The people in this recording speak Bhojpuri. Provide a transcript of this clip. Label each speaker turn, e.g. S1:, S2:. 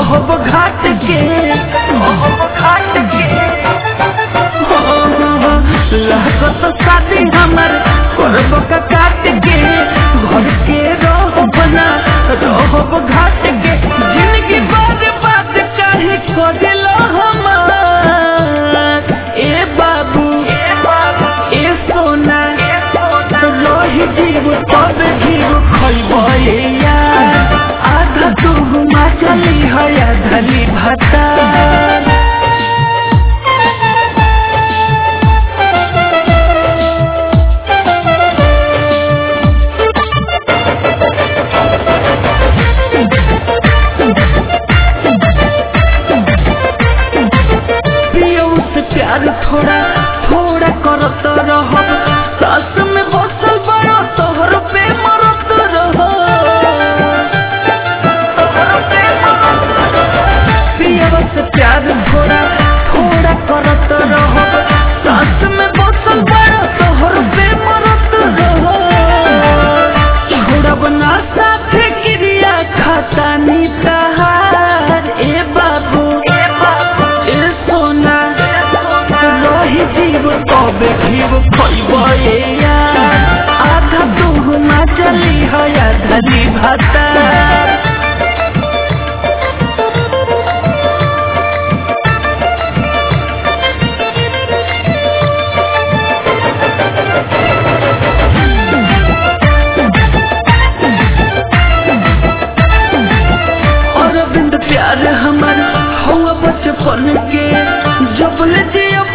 S1: रहब घाट के रहब घाट के लागत शादी हमर करब का काट के घर के रहब ना रहब घाट के जिंदगी बाद बात काहे करेलो हमार ए बाबू ए सोना रही जीव तब जीव खैबे यार आधा तू घुमा चली है आधली भाता पियो से प्यार थोड़ा थोड़ा करत रहब सास में बसल बड़ा तोहर पे मरत रह पियो से प्यार थोड़ा थोड़ा करत रहब सास में बसल बड़ा तोहर पे मरत रह छोड़ब ना साथे क्रिया खाता नी तहार ए बाबू ए बाबू ए सोना रही जीव कबे जीव खैबे यार आधा तू ना चली है आधली भाता अरविंद प्यार हमर हुआ बचपन के जब ले जिया